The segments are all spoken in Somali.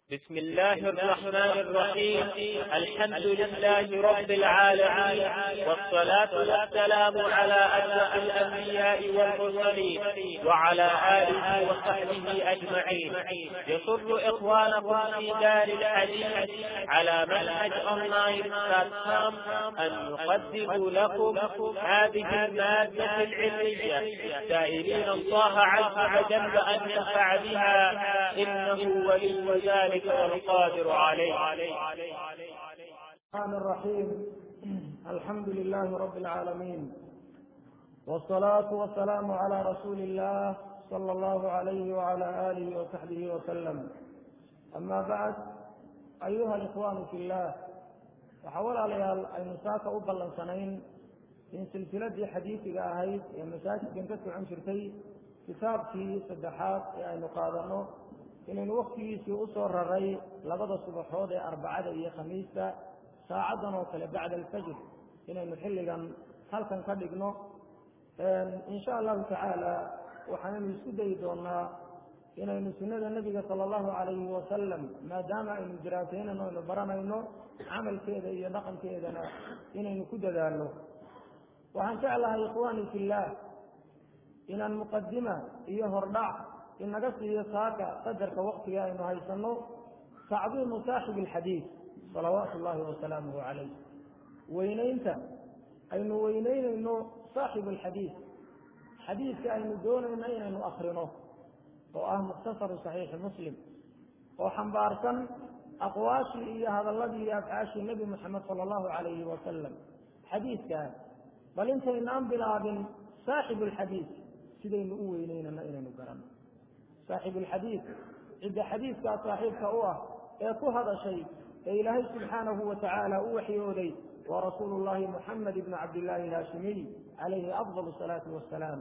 بسم الله الرحمن الرحيم الحمد لله رب العالمين والصلاة والسلام على أشرف الأنبياء والمرسلين وعلى آله وصحبه أجمعين يسر إخوانكم في دار الحديث على منهج أونلاين بلاتفورم أن يقدموا لكم هذه المادة العلمية سائلين الله عز وجل أن ينفع بها إنه ولي ذلك ذلك والقادر عليه الرحمن الرحيم الحمد لله رب العالمين والصلاة والسلام على رسول الله صلى الله عليه وعلى آله وصحبه وسلم أما بعد أيها الإخوان في الله وحول عليها المساك أبلا سنين in silsiladii xadiidiga ahayd ee masaajidkan ka socon jirtay kitaabkii saddexaad ee aynu qaadano inaynu waktigiisii usoo raray labada subaxood ee arbacada iyo khamiista saacaddan oo kale bacda alfajr inaynu xilligan halkan ka dhigno insha allahu tacaala waxaanaynu isku dayi doonaa inaynu sunnada nebiga sala allahu calayhi wasalam maadaama aynu diraasaynayno aynu baranayno camalkeeda iyo dhaqankeedana inaynu ku dadaalno waxaan jeclahay ikhwaani fillaah inaan muqadima iyo hordhac inaga siiyo saaka qadarka waktiga aynu haysanno tacdiimu saaxibi alxadiid salawaatu llahi wasalaamuhu calayh weynaynta aynu weyneynayno saaxibu alxadiid xadiidka aynu doonayno inaynu akrino oo ah mukhtasaru saxiixi muslim oo xambaarsan aqwaashii iyo hadalladii iyo afcaashii nebi moxamed sala allahu calayhi wasalam xadiidkaa bal intaynaan bilaabin saaxibu alxadiid sidaynu u weyneynano inaynu garanno saaxibu alxadiid cidda xadiidkaa saaxiibka u ah ee ku hadashay ee ilaahay subxaanahu wa tacaala u waxyooday waa rasuulu llahi muxamed ibnu cabdillahi alhaashimiy calayhi afdal salaatu wasalaam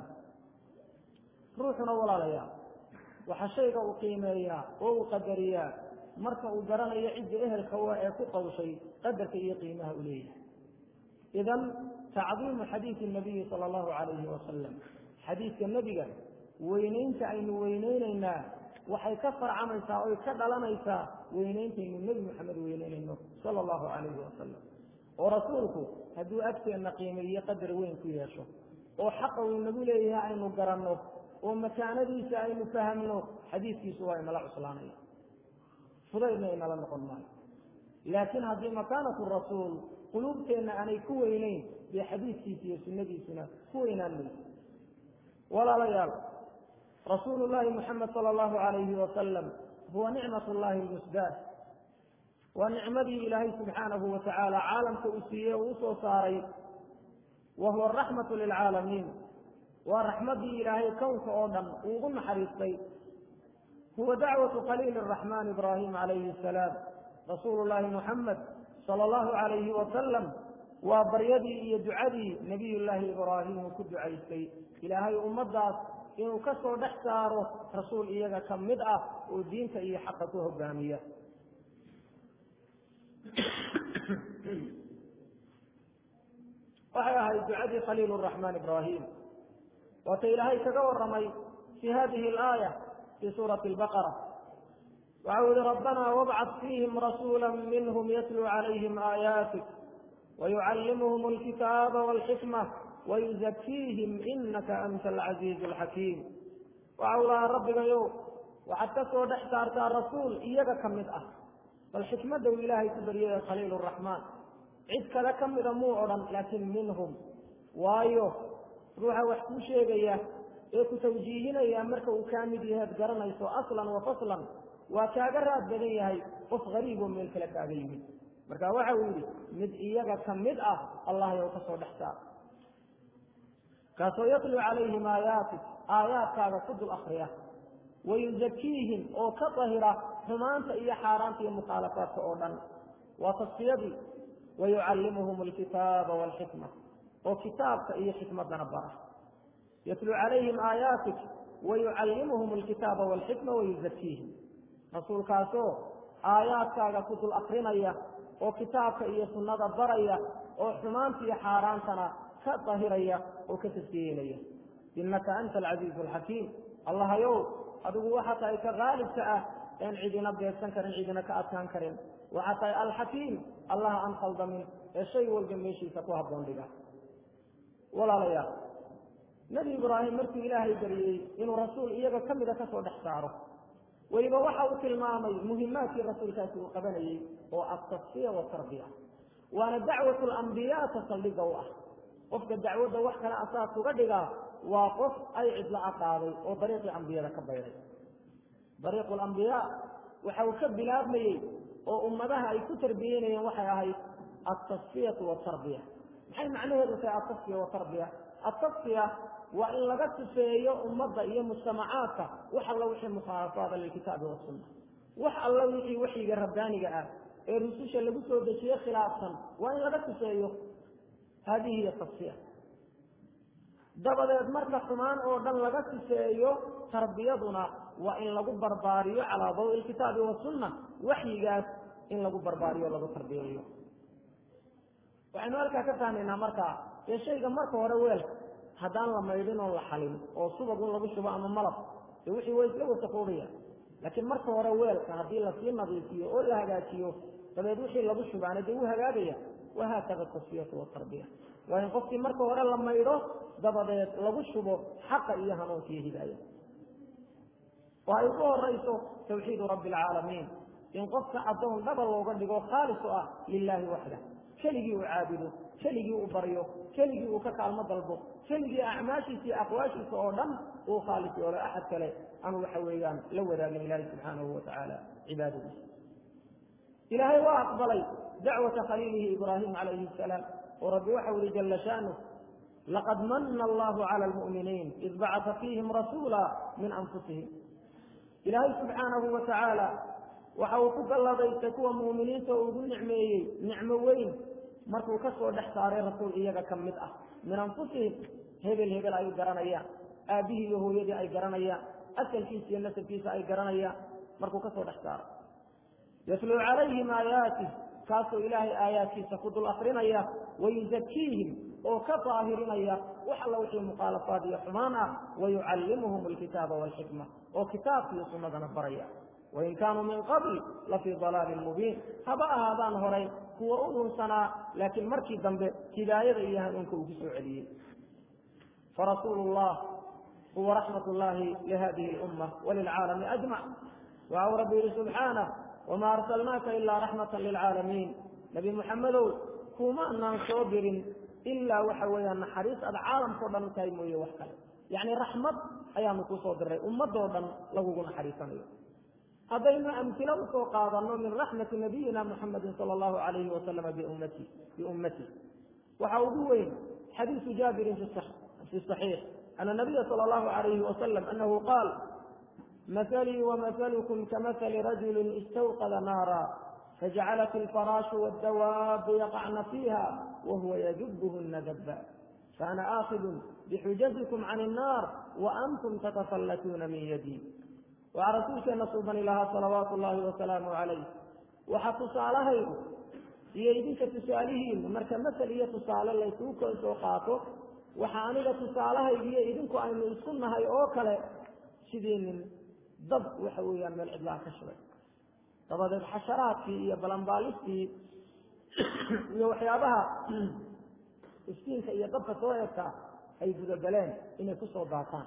ruuxuna walaalayaa waxaa shayga uu qiimeeyaa oo uu qadariyaa marka uu garanayo cidda ehelka wa ee ku qawshay qadarka iyo qiimaha u leeyahay idan tacdiimu xadiidi nabiyi sala allahu calayhi wasalam xadiidka nebiga weynaynta aynu weyneynaynaa waxay ka farcamaysaa oy ka dhalanaysaa weynayntaaynu nebi maxamed weyneynayno sala allahu calayhi wasalam oo rasuulku hadduu agteenna qiimeeye qadar weyn ku yeesho oo xaqa uu nagu leeyahay aynu garanno oo makaanadiisa aynu fahamno xadiidkiisu waa inala cuslaanaya fudaydna inala noqon maayo laakiin haddii makaanatu rasuul quluubteenna aanay ku weyneyn dee xadiidkiisa iyo sunnadiisuna ku weynaan mayso walaalayaal rasuulu llahi muxamed sala allahu calayhi wasalam huwa nicmat llahi lmusdaah waa nicmadii ilaahay subxaanahu wa tacaala caalamka uu siiyey uu usoo saaray wa huwa araxmatu lilcaalamiin waa raxmaddii ilaahay kownka oo dhan uu ugu naxariistay huwa dacwatu khaliili araxmaan ibraahim calayhi asalaam rasuulu llahi muxamed sala allahu calayhi wasalam waa baryadii iyo ducadii nebiyullaahi ibraahim uu ku ducaystay ilaahay ummaddaas inuu ka soo dhex saaro rasuul iyaga ka mid ah oo diinta iyo xaqa ku hogaamiya waxay ahayd ducadii khaliil raxmaan ibraahim waata ilaahay kaga waramay fi hadihi alaaya fi suurati albaqara waxau yihi rabbana wabcad fiihim rasuula minhum yatluu calayhim aayaatik wayucallimuhum alkitaaba walxikma wayuzakiihim inaka anta alcaziizu alxakiim waxau lahaa rabbigayow waxaad ka soo dhex saartaa rasuul iyaga ka mid ah bal xikmadda uu ilaahay ku baryay khaliil raxmaan cid kale ka mida muu odhan laakiin minhum waayo ruuxa wax kuu sheegaya ee ku tawjiihinaya marka uu kaa mid yaheed garanayso aslan wa faslan waa kaaga raad badan yahay qof gariiboo meel kale kaaga yimid marka waxa uu yidhi mid iyaga ka mid ah allah yow ka soo dhex saar kaasoo yatluu calayhim aayaatik aayaadkaaga ku dul akriya wayuzakiihim oo ka dahira xumaanta iyo xaaraanta iyo mukhaalafaadka oo dhan waa tasfiyadii wayucallimuhum alkitaaba walxikma oo kitaabka iyo xikmadana bara yatluu calayhim aayaatik wayucallimuhum alkitaaba walxikma wayuzakiihim rasuulkaasoo aayaadkaaga ku dul akrinaya oo kitaabka iyo sunnada baraya oo xumaanta iyo xaaraantana ka dahiraya oo ka tasfiyeynaya innaka anta alcasiizu alxakiim allahayow adigu waxa tahay ka haalibka ah een cidina beegsan karin cidina ka adkaan karin waxaa tahay alxakiim allaha aan khaldamin ee shay walba meeshiisa ku habboon dhiga walaalayaal nebi ibraahim markuu ilaahay bariyey inuu rasuul iyaga ka mida kasoo dhex saaro weliba waxa uu tilmaamay muhimaadkii rasuulkaasi uu qabanayey oo altasfiya watarbiya waana dacwatu lambiyaa ta saldhiga u ah qofka dacwadda wax kale asaas uga dhigaa waa qof ay cidla aqaaday oo dariiqii ambiyada ka bayday dariiqu lambiyaa waxa uu ka bilaabmayey oo ummadaha ay ku tarbiyeynayeen waxay ahayd altasfiyatu watarbiya maxay macnaheedu tahay altasfiya watarbiya altasfiya waa in laga sifeeyo ummadda iyo mujtamacaadka wax alla wixii mukhaalafaada lilkitaabi wasunna wax alla wixii waxyiga rabbaaniga ah ee rususha lagu soo dejiye khilaafsan waa in laga sifeeyo haadihi hiya tasfiya dabadeed marka xumaan oo dhan laga sifeeyo tarbiyaduna waa in lagu barbaariyo calaa dawi lkitaabi wasunna waxyigaas in lagu barbaariyo lagu tarbiyeeyo waxaynu halkaa ka fahmaynaa markaa dee shayga marka hore weelka haddaan la maydhin oo la xalin oo subagun lagu shubo ama malab dee wixii way isla wasaqoobaya laakiin marka hore weelka haddii lasii nadiifiyo oo la hagaajiyo dabeed wixii lagu shubaana dee wuu hagaagaya wahaakada tasfiyatu watarbiya waa in qofkii marka hore la maydho dabadeed lagu shubo xaqa iyo hanuunka iyo hidaaya oo ay ugu horayso tawxiidu rabbi alcaalamiin in qofka addoon dhaba looga dhigo khaalis u ah lilaahi waxda keligii uu caabudo keligii uu baryo keligii uu ka kaalmo dalbo keligii acmaashiisa iyo aqwaashiisa oo dhan uu khaalis yoolo axad kale aanu waxa weeyaan la wadaagin ilaahi subxaanahu watacaala cibaadadiisa ilaahay waa aqbalay dacwata khaliilihi ibraahim calayhi asalaam oo rabbi waxau yihi jala shaanuh laqad mana allahu cala almu'miniin id bacata fiihim rasuula min anfusihim ilaahay subxaanahu wa tacaala waxa uu ku galladaystay kuwa muuminiinta oo ugu nicmeeyey nicmo weyn markuu ka soo dhex saaray rasuul iyaga ka mid ah min anfusihim hebel hebel ay garanayaan aabbihii iyo hooyadii ay garanayaan asalkiisa iyo nasabkiisa ay garanayaan markuu ka soo dhex saaray yatluu calayhim aayaatih kaasoo ilaahay aayaadkiisa ku dul akrinaya wayuzakiihim oo ka daahirinaya wax alla wixii mukhaalafaad iyo xumaan ah wayucallimuhum alkitaaba waalxikma oo kitaabkiiyo sunnadana baraya wain kaanuu min qabl lafii dalaalin mubiin haba ahaadaan horay kuwa u dhunsanaa laakiin markii dambe hidaayada iyo hanuunka uu ku soo celiyey farasuulu llah huwa raxmat llahi lihadihi lumma walilcaalami ajmac waxau rabbi yihi subxaanah wma arsalnaaka ilaa raxmata lilcaalamiin nebi muxamedow kumaanaan soo dirin ilaa waxa weeyaan naxariis aad caalamkao dhan u tahay mooye wax kale yacni raxmad ayaanu kusoo diray ummadoo dhan lagugu naxariisanayo haddaynu amtilo usoo qaadano min raxmati nabiyina muxamedin sala allahu alayhi wasalama biummati biummati waxa ugu weyn xadiisu jaabirin fi saxiix ana nabiya sala allahu alayhi wasalam anahu qaal مثلي ومثلكم كمثل رجل استوقد نارا فجعلت الفراش والدواب يقعن فيها وهو يجبهن دبا فأنا آخذ بحجزكم عن النار وأنتم تتفلتون من يدي وعلى رسولك نصوبا لها صلوات الله وسلامه عليه وحتصالها iyo idinka tusaalihiin marka masel iyo tusaale laysuu kala soo qaato waxa aniga tusaalahaygiiyo idinku aynu isku nahay oo kale sidii nin dab waxa weeyaan meel cidlaha ka shubay dabadeed xasharaadkii iyo balambaalistii iyo waxyaabaha iftiinka iyo dabka soo egta ay gudogaleen inay kusoo daataan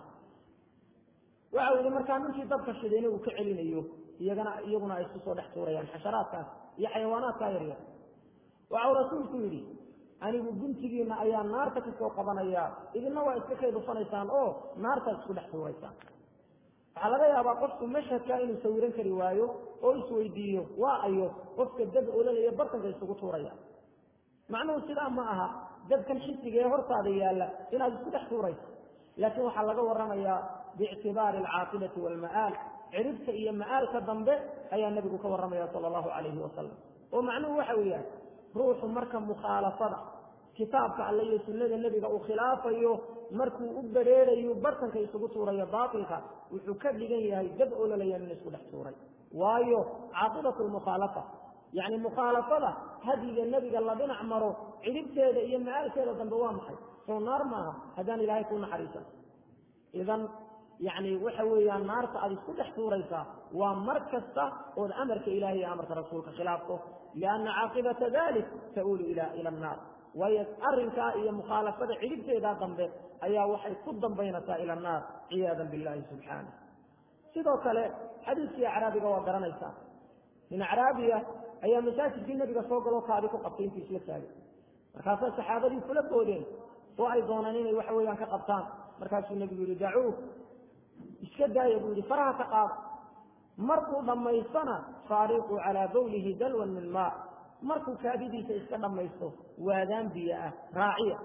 waxa u yihi markaa ninkii dabka shidayna uu ka celinayo iyagana iyaguna ay isku soo dhex tuurayaan xasharaadkaas iyo xayawaanaadkaa yaryar waxau rasuulku yidhi anigu guntigiina ayaa naarta kasoo qabanayaa idinna waa iska kaydufanaysaan oo naartaad isku dhex tuuraysaan waxaa laga yaabaa qofku mashhadka inuu sawiran kari waayo oo isweydiiyo waa ayo qofka dab ololaya bartanka isugu tuuraya macnuhu sidaa ma aha dabkan xisiga ee hortaada yaalla inaad isku dhex tuurayso laakiin waxaa laga waramayaa biictibaari alcaaqibati waalma'aal ciribta iyo ma'aalka dambe ayaa nebigu ka warramaya sala allahu calayhi wasalam oo macnuhu waxa weeyaan ruuxu marka mukhaalafada kitaabka alle iyo sunnada nebiga uu khilaafayo markuu u bereerayo bartanka isugu tuurayo baatilka wuxuu ka dhigan yahay dab ololayan in isku dhex tuuray waayo caaqibatu lmukhaalafa yacni mukhaalafada hadiga nebiga la dhinac maro cidhibteeda iyo macaalkeeda dambe waa maxay soo naar maaha haddaan ilaahay kuu naxariisan idan yacni waxa weeyaan naarta aad isku dhex tuuraysaa waa mar kasta ood amarka ilahi iyo amarka rasuulka khilaafto lianna caaqibata dalik ta'uulu ila ila annaar waayo arrinkaa iyo mukhaalafada cidhibteedaa dambe ayaa waxay ku dambaynaysaa ila annaar ciyaadan billahi subxaanah sidoo kale xadiiskii acraabiga waa garanaysaa nin acraabiya ayaa masaajidkii nebiga soo galoo kaadi ku qabtay intii isla taagay markaasay saxaabadii kula boodeen oo ay doonaan inay waxa weeyaan ka qabtaan markaasuu nebigu yihi dacuuh iska daaya buu yihi faraha ka qaada markuu dhammaystona faariquu calaa bawlihi dalwan min maa markuu kaadidiisa iska dhammaysto waadaan biyo ah raaciya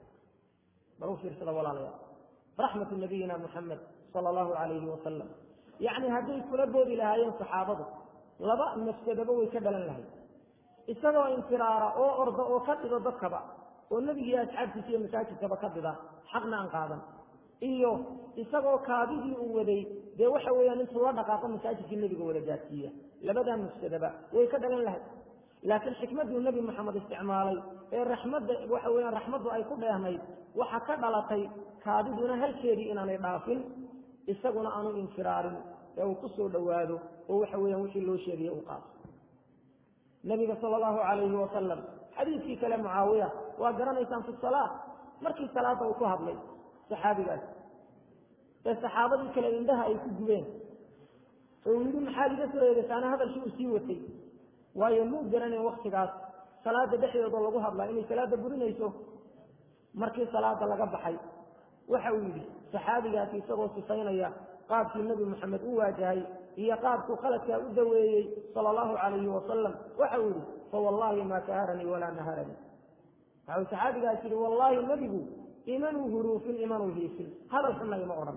bal u fiirsada walaalayaal raxmatu nabiyina muxamed sala allahu calayhi wasalam yacni hadday kula boodi lahaayeen saxaabadu laba mafsadaba way ka dhalan lahayd isagoo infiraara oo orda oo ka dhido dadkaba oo nebigiiyo asxaabtiisa iyo masaajidkaba ka dhida xaqna aan qaadan iyo isagoo kaadidii uu waday dee waxa weeyaan intuu la dhaqaaqo masaajidkii nebiga wada gaadsiiya labadaa mafsadaba way ka dhalan lahayd laakiin xikmadduu nebi moxamed isticmaalay ee raxmadda waxa weeyaan raxmaddu ay ku dheehnayd waxa ka dhalatay kaadiduna halkeedii inaanay dhaafin isaguna aanu infiraarin ee uu ku soo dhowaado oo waxa weeyaan wixii loo sheegaya uu qaato nabiga sala allahu calayhi wasalam xadiidkii kale mucaawiya waa garanaysaan fi salaa markii salaada uu ku hadlay saxaabigaas ee saxaabadii kale indhaha ay ku gubeen oo uu yidhi maxaad iga soo eedasaana hadalkii uu sii watay waayo muu garanayn waktigaas salaada dhexdeeda lagu hadlaa inay salaada burinayso markii salaada laga baxay waxa uu yidhi saxaabigaasi isagoo sifaynaya qaabkii nebi moxamed u waajahay iyo qaabkuu khaladkaa u daweeyey sala allahu calayhi wasalam waxa uu yidhi fawallahi maa kaharanii walaa naharanii waxau saxaabigaas yidhi wallaahi nebigu imanuu huruufin imanuu hiifin hadal xunna ima odhan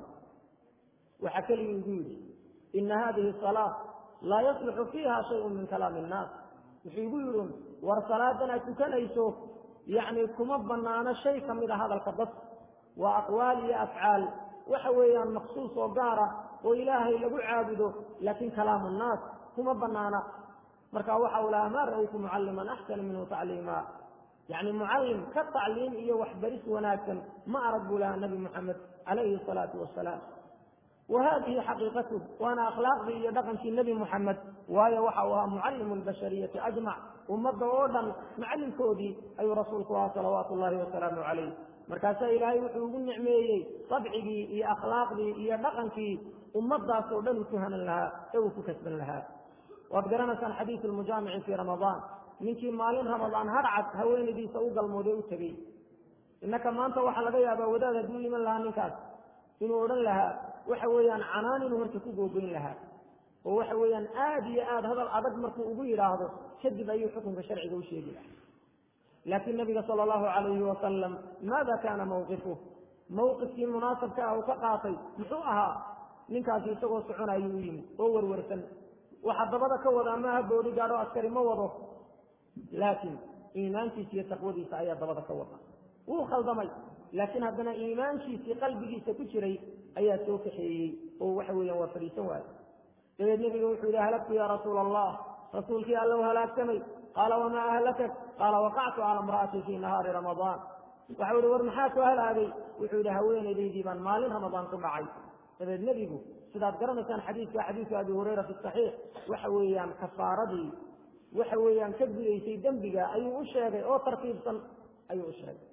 waxaa keligii igu yidhi ina hadihi salaa laa yasluxu fiiha shayun min kalaami innaas wuxuu igu yidhi war salaadan aad tukanayso yacni kuma banaano shay ka mid a hadalka dadka waa aqwaal iyo afcaal waxa weeyaan maqsuus oo gaara oo ilaahay lagu caabudo laakiin kalaamu nnaas kuma banaana marka waxa uu lahaa maa ra'aytu mucalliman axsana minhu tacliima yacni mucallim ka tacliim iyo waxbaris wanaagsan ma arag buu lahaa nabi moxamed calayhi asalaatu wasalaam wa hadihi xaqiiqatuh waana akhlaaqdii iyo dhaqankii nebi moxamed waayo waxa uu ahaa mucallimu lbashariyati ajmac ummadda oo dhan macallinkoodii ayuu rasuulku ahaa salawaatu ullahi wasalaamu calayh markaasaa ilaahay wuxuu ugu nicmeeyey sabcigii iyo akhlaaqdii iyo dhaqankii ummadaas oo dhan uu ku hanan lahaa ee uu ku kasban lahaa waad garanaysaan xadiisu lmujaamici fii ramadaan ninkii maalin ramadaan hadhcad haweenaydiisa u galmooday u tegey innaka maanta waxaa laga yaabaa wadaad hadduu iman lahaa ninkaas inuu odhan lahaa waxa weeyaan canaan inuu horta ku googoyn lahaa oo waxa weeyaan aada iyo aada hadal adag markuu ugu yidhaahdo kadib ayuu xukunka sharciga u sheegi lahaa laakiin nabiga sala allahu calayhi wasalam maada kaana mawqifuh mawqifkii munaasabka ah uu ka qaatay muxuu ahaa ninkaasi isagoo soconayuu u yimid oo werwersan waxa dabada ka wadaa maaha boodi gaadho askari ma wado laakiin iimaankiisa iyo taqwadiisa ayaa dabada ka wada wuu khaldamay laakiin haddana iimaankiisii qalbigiisa ku jiray ayaa soo kaxeeyey oo waxa weeyaan waa fadhiisan waayo dabeed nebiga wuxuu yihi halagtu yaa rasuula allah rasuulkii alla u halaagsamay qaala wamaa ahlakak qaala waqactu cala imra'ati fii nahaari ramadaan waxau yihi war maxaa ku halaagay wuxuu yihi haweenaydaydii baan maalin ramadaan ku dhacay dabeed nebigu sidaad garanaysaan xadiidka xadiidka abi hurayra fi saxiix waxa weeyaan kafaaradii waxa weeyaan ka gudaysay dembiga ayuu u sheegay oo tartiibsan ayuu u sheegay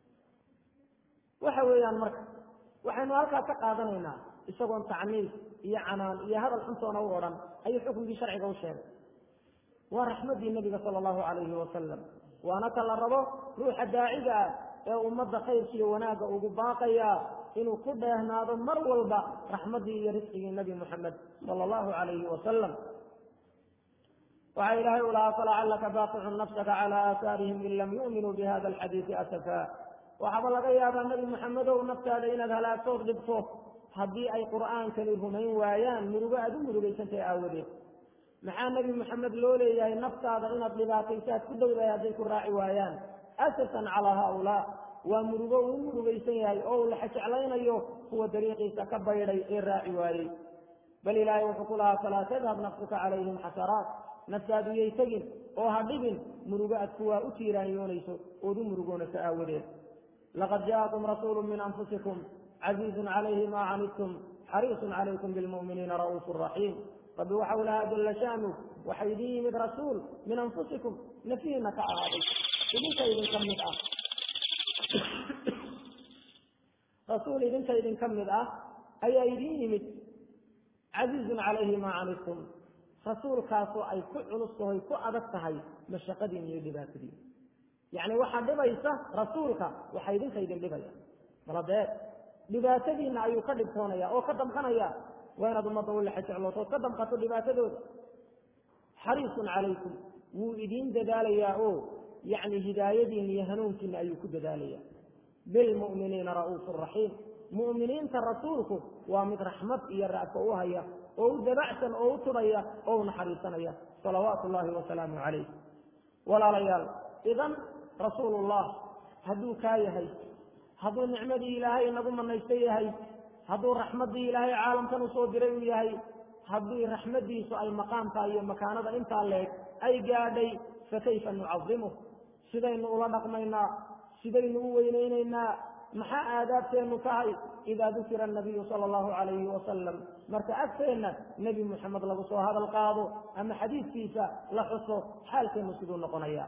waxa weeyaan marka waxaynu halkaa ka qaadanaynaa isagoon tacniif iyo canaan iyo hadal xuntoona u odhan ayuu xukunkii sharciga u sheegay waa raxmaddii nebiga sala allahu calayhi wasalam waana ka la rabo ruuxa daaciga ah ee ummadda khayrkiiyo wanaagga ugu baaqaya inuu ku dheehnaado mar walba raxmaddii iyo risqigii nebi moxamed sala allahu calayhi wasalam waxaa ilaahay u lahaa falacallaka baaqicun nafsaka calaa aahaarihim in lam yu'minuu bihada alxadiidi asafaa waxaaba laga yaabaa nebi moxamedow naftaada inaad halaagtood dhibto haddii ay qur'aankani rumayn waayaan murugo aada u murugaysantahay aawadeed maxaa nebi moxamed loo leeyahay naftaada inaad dhibaatayso aad ku dowdahay hadday ku raaci waayaan asasan calaa haaulaa waa murugo uu u murugaysan yahay oo uu laxajeclaynayo kuwa dariiqiisa ka baydhay ee raaci waayey bal ilaahay wuxuu ku lahaa falaa tadhab nafsuka calayhim xasaraat naftaadu yay tegin oo ha dhibin murugo aad kuwaa u tiiraanyoonayso ood u murugoonayso aawadeed laqad jaakum rasuulu min anfusikum casiizun calayhi maa canidtum xariisun calaykum bilmu'miniina ra'uufu raxiim rabbi waxau lahaa jalla shaanu waxa idin yimid rasuul min anfusikum nafihiina ka ahaaday idinka idinka mid ah rasuul idinka idinka mid ah ayaa idin yimid casiizun calayhi maa canidtum rasuulkaasoo ay ku culus tahoy ku adag tahay mashaqadiin iyo dhibaatadiin yacni waxaa dhibaysa rasuulka waxa idinka idin dhibaya maladee dhibaatadiinna ayuu ka dhibtoonaya oo ka damqanaya waa inaad ummadda u lexa jeclooto ood ka damqato dhibaatadooda xariisun calaykum wuu idiin dadaalayaa oo yacni hidaayadiinna iyo hanuunkiina ayuu ku dadaalaya bilmu'miniina ra'uufu raxiim mu'miniinta rasuulku waa mid raxmad iyo ra'ka u haya oo u dabacsan oo u tudhaya oo u naxariisanaya salawaatu ullaahi wasalaamu calayh walaalayaal idan rasuulullah hadduu kaa yahay hadduu nicmadii ilaahay inagu manaysta yahay hadduu raxmaddii ilaahay caalamkan usoo diray uu yahay haddii raxmaddiisu ay maqaamka iyo makaanada intaa leeg ay gaadhay fakayfa nucadimuh sidaynu ula dhaqmaynaa sidaynu u weynaynaynaa maxaa aadaabteennu tahay idaa dukira anabiyu sala allahu calayhi wasalam marka agteenna nebi muxamed lagu soo hadal qaado ama xadiidkiisa la xuso xaalkeennu siduu noqonaya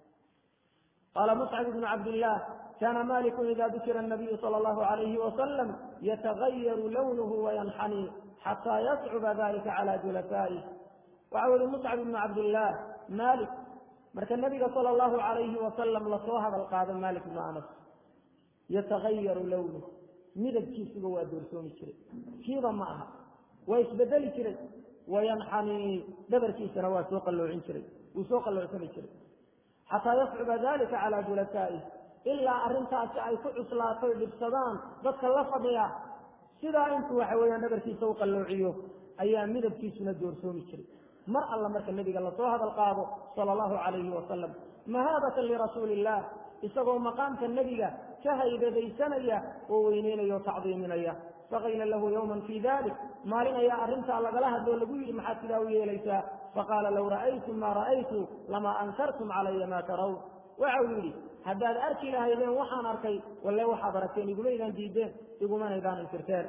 qaala muscab ibnu cabdillaah kana maliku ida dukira anabiyu sala allahu calayhi wasalam yatagayaru lawnuhu wayanxanii xataa yascuba dalika cala julasaa'ih waxau yihi muscab ibnu cabdillaah malik marka nebiga sala allahu calayhi wasalam lasoo hadal qaado malik ibnu anas yatagayaru lawnuh midabkiisuba waa doorsoomi jiray kiiba ma aha waa isbedeli jiray wayanxanii dhabarkiisana waa soo qalloocin jiray wuu soo qalloocsani jiray xataa yascuba dalika calaa julasaa'ih ilaa arrintaasi ay ku cuslaatoy dhibsadaan dadka la fadhiya sidaa intuu waxa weeyaan dhabarkiisa u qalloociyo ayaa midabkiisuna doorsoomi jiray mar alla marka nebiga lasoo hadal qaado sala allahu calayhi wasalam mahaabatan lirasuuli illah isagoo maqaamka nebiga ka haybadaysanaya oo weyneynaya o tacdiiminaya faqayla lahu yowman fii dalik maalin ayaa arrintaa lagala hadloo lagu yidhi maxaad sidaa u yeelaysaa faqaala low ra'aytum maa ra'aytu lamaa ankartum calaya maa tarawn waxau yidhi haddaad arki lahaydeen waxaan arkay walle waxaad aragteen igumaydaan diideen igumanaydaan inkirteen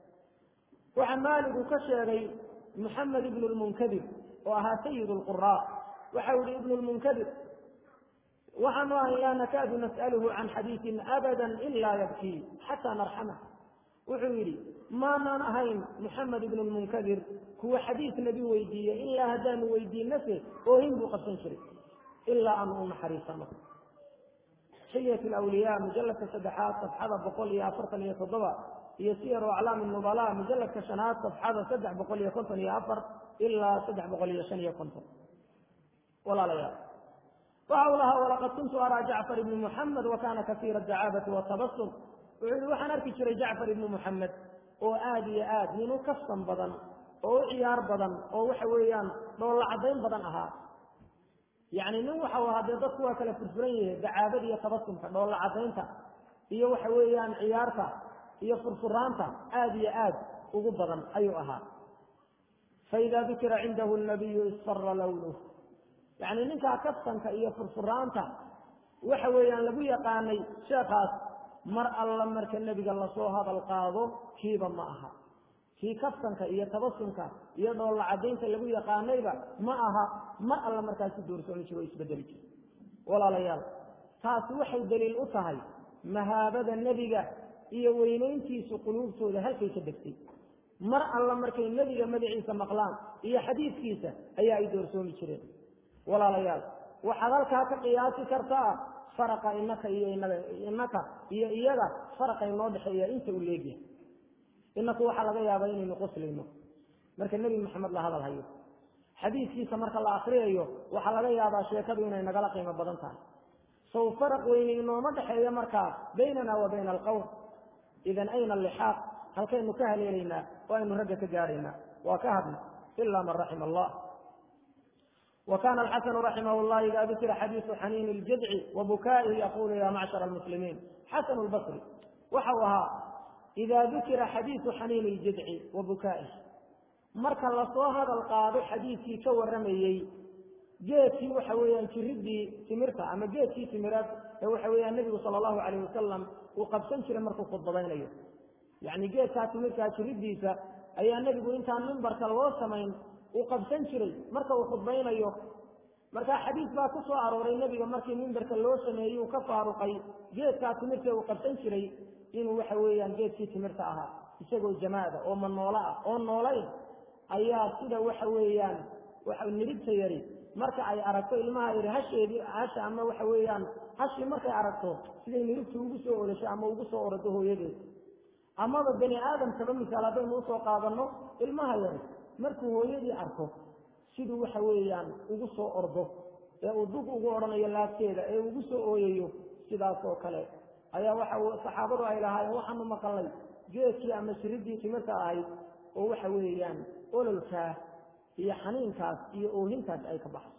waxaa maaligu ka sheegay muxamed ibnu lmunkadir oo ahaa sayid lquraa waxau yihi ibnu lmunkadir waxaanu ahay laa nakaadu nas'aluhu can xadiisin abada ilaa yabkii xataa narxamah wuxuu yidhi maanaan ahayn muxamed ibnu lmunkadir kuwa xadiis nabi weydiiye ilaa haddaanu weydiinase oohin buu qabsan jiray ilaa aanu u naxariisano xilyat lawliyaa mujaladka saddexaad safxada boqol iyo afartan iyo toddoba iyo siyaru aclaami nubala mujaladka shanaad safxada saddex boqol iyo konton iyo afar ilaa saddex boqol iyo shan iyo konton walaalayaal waxa uu lahaa walaqad kuntu araa jacfar ibni muxamed wa kana kasiira dacaabati watabasum wuxuu yihi waxaan arki jiray jacfar ibni muxamed oo aada iyo aad nin u kastan badan oo u ciyaar badan oo waxa weeyaan dhoolla caddayn badan ahaa yacni nin waxau ahaa dee dadku waa kala furfuran yihi dacaabada iyo tabasumka dhoolla caddaynta iyo waxa weeyaan ciyaarta iyo furfuraanta aada iyo aad ugu badan ayuu ahaa faida dukira cindahu nabiyu isfara lawnuh yacni ninkaa kaftanka iyo furfuraanta waxa weeyaan lagu yaqaanay sheekaas mar alla marka nebiga lasoo hadal qaado kiiba ma aha kii kaftanka iyo tabasumka iyo dhoolla caddaynta lagu yaqaanayba ma aha mar alla markaasi doorsoomi jiro o isbedeli jiro walaalayaal taasi waxay daliil u tahay mahaabada nebiga iyo weynayntiisu quluubtooda halkay ka degtay mar alla markay nebiga magaciisa maqlaan iyo xadiidkiisa ayaa ay doorsoomi jireen walaalayaal waxaad halkaa ka qiyaasi kartaa faraqa inaka iyo inaga inaka iyo iyaga faraqa inoo dhexeeya inta uu leegyahay inaku waxaa laga yaabaa inaynu qoslayno marka nebi maxamed la hadal hayo xadiidkiisa marka la akriyayo waxaa laga yaabaa sheekadu inay nagala qiimo badan tahay saw faraq weyne inooma dhexeeya markaa baynana wa bayna alqowm idan ayna alixaaq halkaynu ka haleelaynaa oo aynu ragga ka gaadhaynaa waa ka hadna ila man raxima allah وkاn الxسن رaحimh الlh إda dukira xadيiث xaniin الjadci وbukائihi yqul ya macشhر المسلimiin xasن الbصri waxau ahaa إida dukira xadiiثu xaniin الjadci وbukائih marka lasoo hadal qaado xadiidkii ka waramayey geedkii waxa weeyaan jiridii timirta ama geedkii timireed ee waxa weeyaan nebigu salى الlahu عalيه wasalam uu qabsan jiray markuu khudbadaynayo yani geedkaa timirtaa jiridiisa ayaa nebigu intaan mimbarka loo samayn uu qabsan jiray marka uu khudbaynayo marka xadiis baa ku soo arooray nebiga markii mimbarka loo sameeyey uu ka faaruqay geedkaa timirta uu qabsan jiray inuu waxa weeyaan geedkii timirta ahaa isagoo jamaada oo manoola ah oo noolayn ayaa sida waxa weeyaan nidhibta yari marka ay aragto ilmaha yari hasheedii hasha ama waxa weeyaan hashii markay aragto siday nidhibtu ugu soo odasho ama ugu soo orado hooyadeed amaba bani aadamkaba misaal haddaynu usoo qaadanno ilmaha yari markuu hooyadii arko siduu waxa weeyaan ugu soo ordo ee uu dug ugu odhanayo laabteeda ee ugu soo ooyayo sidaas oo kale ayaa waxa saxaabadu ay lahaayeen waxaanu maqalnay geedkii ama shiridii timirta ahayd oo waxa weeyaan ololkaa iyo xaniinkaas iyo oohintaas ay ka baxso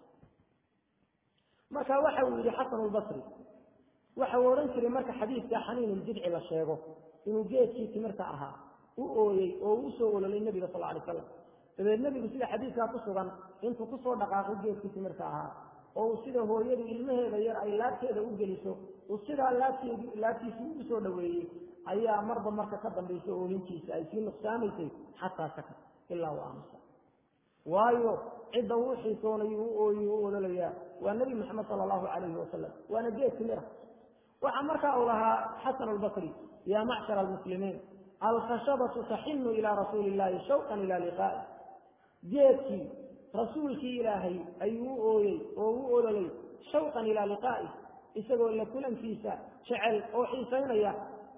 marka waxa uu yidhi xasan albasri waxa uu odhan jiray marka xadiidka xaniinuljidci la sheego inuu geedkii timirta ahaa u ooyey oo u soo ololay nebiga sal alay slam dabeed nebigu sida xadiidkaa ku sugan intuu kusoo dhaqaaqay geedkii timirta ahaa oo uu sida hooyadu ilmaheeda yar ay laabteeda u geliso uu sidaa laabteed laabtiisii ugu soo dhaweeyey ayaa marba marka ka dambaysa oohintiisa ay sii nuqsaamaysay xataa sakat ilaa u aamusa waayo cidda uu xiisoonayo u ooyi u ololayaa waa nebi maxamed sala allahu calayhi wasalam waana geed timira waxaa markaa uu lahaa xasan albasri yaa macshara almuslimiin alkhashabatu taxinu ilaa rasuuli illahi shawqan ila liqaa'i geedkii rasuulkii ilaahay ayuu u ooyey oo u ololay shawqan ilaa liqaa'i isagoo la kulankiisa jecel oo xiisaynaya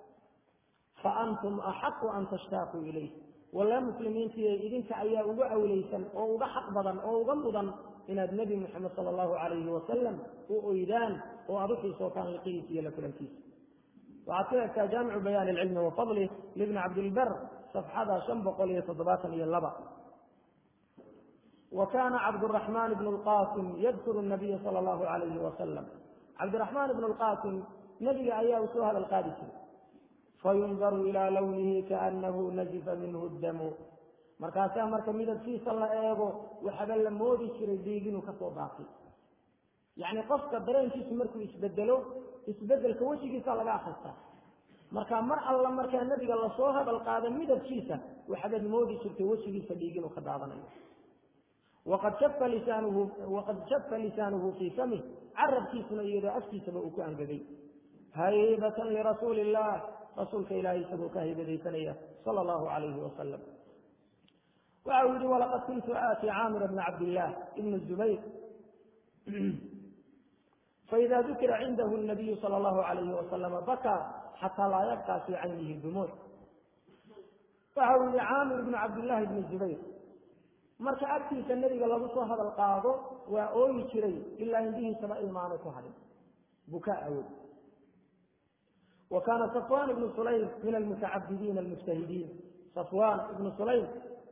fa antum axaqu an tashtaaquu ilayh walla muslimiintiiy idinka ayaa uga awlaysan oo uga xaq badan oo uga mudan inaad nebi moxamed sala allahu calayhi wasalam u oydaan oo aad u xiisootaan liqihiisa iyo la kulankiisa waxaad ka egtaa jaamicu bayaani alcilmi wa fadlih libni cabdilbar safxada shan boqol iyo toddobaatan iyo laba wa kana cabduraxmaan ibnu lqasim yadkuru nabiya sala allahu calayhi wasalam cabdiraxmaan ibnu lqasim nebiga ayaa u soo hadal qaadi jiray fayundaru ilaa lawnihi kaanahu najifa minhu damu markaasaa marka midabkiisa la eego waxaba la moodi jiray dhiig inuu kasoo daafay yacni qofka dareenkiisu markuu isbedelo isbedelka wejigiisa laga akristaa marka mar alla markaa nebiga lasoo hadal qaado midabkiisa waxabaad moodi jirtay wejigiisa dhiig inuu ka daadanayo waqad shafa lisaanuhu waqad shafa lisaanuhu fii famih carabkiisuna iyadoo afkiisaba uu ku angegay haybatan lirasuuli illah rasuulka ilaahay isagoo ka haybadaysanaya sala allahu calayhi wasalam waxa uu yihi walaqad kuntu aati caamira bna cabdillaah ibn zubayr faida dukira cindahu nabiyu sala allahu calayhi wasalama bakaa xataa laa yabqaa fii caynihi dumuuc waxa uu yihi caamir ibnu cabdillahi ibni zubayr marka agtiisa nebiga lagu soo hadal qaado waa ooyi jiray ilaa indhihiisaba ilmaanay ku hadhin bukaa awood wa kaana safwan ibnu sulaym min almutacabidiina almujtahidiin safwan ibnu sulaym